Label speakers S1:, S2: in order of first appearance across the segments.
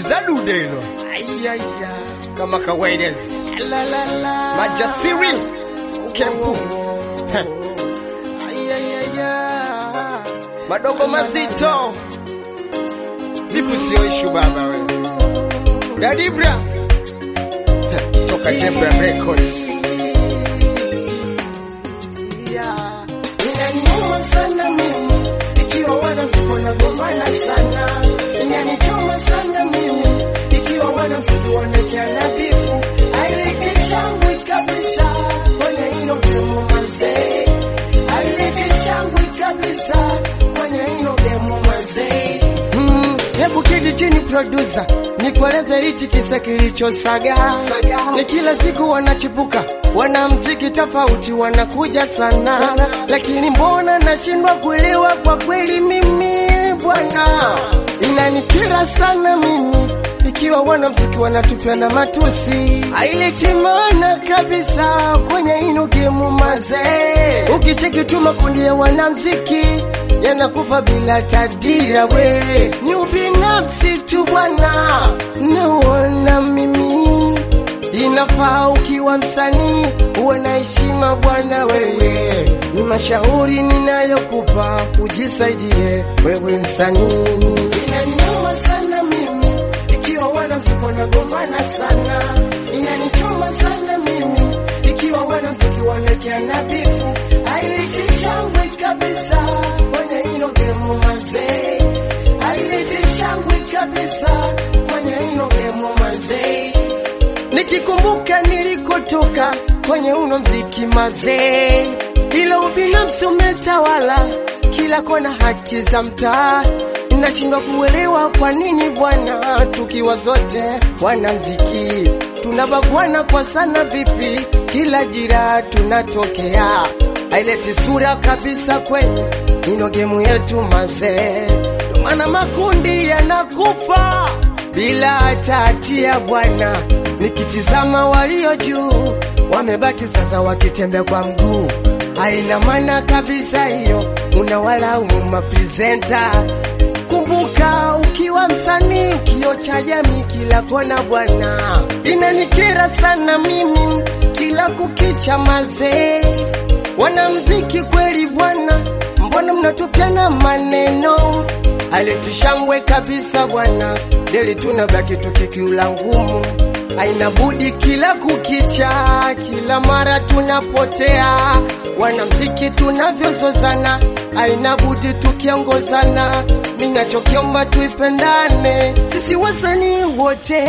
S1: Zadudelo
S2: Ayaya.
S1: kama kawaida,
S2: La la la.
S1: majasiri kempu Heh,
S2: Ayaya.
S1: madogo mazito, vipi? Sio ishu baba wewe, Dadibra Heh, toka Debra Records.
S2: Yeah. Inaniuma sana mimi ikiwa wanamziki wanagombana sana. Inanichoma sana mimi ikiwa wanamziki wanakeana bifu. Haileti shangwe kabisa kwenye hilo gemu mazee. Haileti shangwe kabisa kwenye hilo gemu mazee. Mm, hebu kidi chini producer, nikueleze hichi kisa kilichosaga. Ni kila siku wanachipuka wanamziki tofauti wanakuja sana, sana. Lakini mbona nashindwa kuelewa kwa kweli mimi bwana, inanikira sana mimi ikiwa wanamziki wanatupiana matusi, haileti maana kabisa kwenye ino gemu mazee. Ukicheki tu makundi ya wanamziki yanakufa bila tadira, we ni ubinafsi tu bwana, naona mimi inafaa ukiwa msanii uwe na heshima bwana. Wewe ni mashauri ninayokupa, ujisaidie wewe msanii. Inaniuma sana mimi ikiwa wanamziki wanagombana sana, inanichoma sana mimi ikiwa wanamziki wanakeana bifu, haileti shangwe kabisa kwenye hilo gemu mazee, haileti shangwe kabisa kwenye hilo gemu mazee nikikumbuka nilikotoka kwenye uno mziki mazee, ila ubinafsi umetawala kila kona, haki za mtaa nashindwa kuelewa kwa nini bwana, tukiwa zote wanamziki tunabagwana kwa sana, vipi kila jira tunatokea, haileti sura kabisa kwenye ino gemu yetu mazee, Ndio maana makundi yanakufa bila hata hatia bwana. Nikitizama walio juu wamebaki sasa wakitembea kwa mguu, haina maana kabisa hiyo, unawalaumu mapresenta. Kumbuka ukiwa msanii, kio cha jamii kila kona bwana, inanikera sana mimi kila kukicha mazee, wanamziki kweli bwana, mbona mnatupiana maneno alitushangwe kabisa bwana, deli tunabaki tukikiula ngumu, haina budi kila kukicha, kila mara tunapotea, wanamziki tunavyozozana, haina budi tukiongozana, ninachokiomba tuipendane, sisi wasanii wote.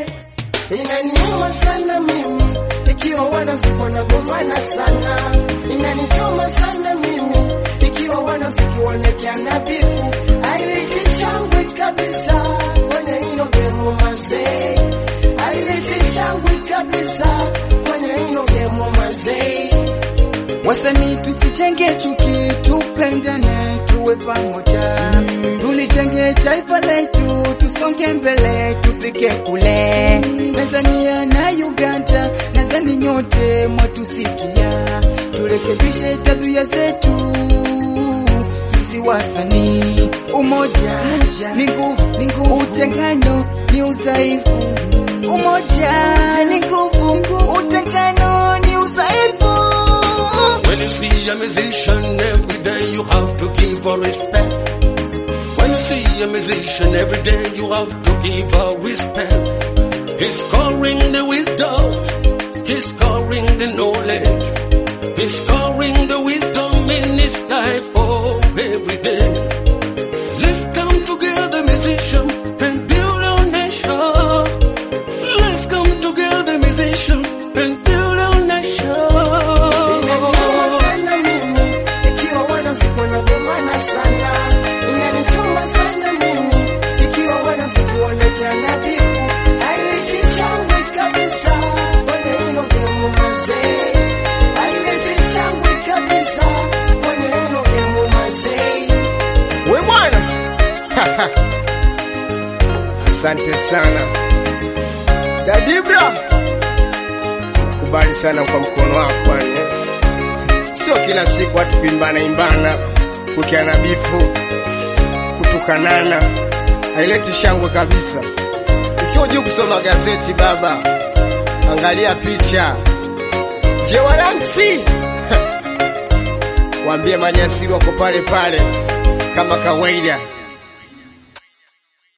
S2: Inaniuma sana mimi ikiwa wanamziki wanagombana sana, inanichoma sana mimi ikiwa wanamziki wanakeana bifu, haileti shangwe kabisa kwenye hilo gemu mazee, haileti shangwe kabisa kwenye hilo gemu mazee.
S3: Wasanii tusichenge chuki, tupendane, tuwe pamoja, tulijenge taifa letu, tusonge mbele, tufike kule. Tanzania na Uganda, nadhani nyote mwatusikia, turekebishe tabia zetu sisi wasanii. Umoja ni nguvu, ni nguvu, utengano ni udhaifu. Umoja ni nguvu, utengano ni udhaifu.
S4: When you see a musician every day, you have to give her respect. When you see a musician every day, you have to give her respect. He's scoring the wisdom, he's scoring the knowledge, he's scoring the wisdom in his life, oh, every day. Let's come together, musician, and build our nation. Let's come together, musician, and build our nation.
S2: Inaniuma sana mimi ikiwa wanamziki wanagombana sana, inanichoma sana mimi ikiwa wanamziki wanakeana bifu, haileti shangwe kabisa kwenye hilo gemu mazee, haileti shangwe kabisa kwenye hilo gemu mazee.
S1: We bwana, asante sana Dadibra, kubali sana kwa mkono wako bwana. Sio kila siku watu kuimbana imbana, kukiana bifu, kutukanana, haileti shangwe kabisa. Sio juu kusoma gazeti baba, angalia picha. Je, waramsi waambie manyasiri wako pale pale kama kawaida.